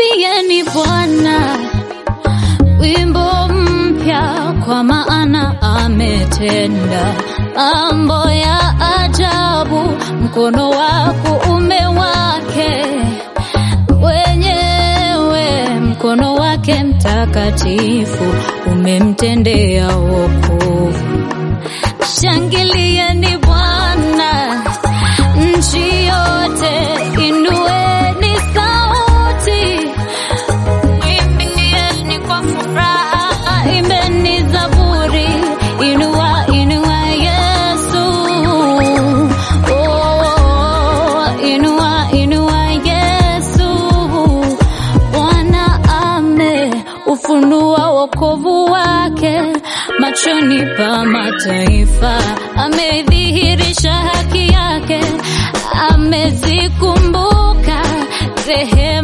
Mwimbieni Bwana wimbo mpya, kwa maana ametenda mambo ya ajabu. Mkono wa kuume wake wenyewe, mkono wake mtakatifu umemtendea wokovu. Shangilieni Bwana nchi yote, inueni sauti, imbieni kwa furaha, imbeni zaburi, inua inua Yesu, oh, inua inua Yesu. Bwana ame ufunua wokovu wake machoni pa mataifa, amedhihirisha haki yake, amezikumbuka rehema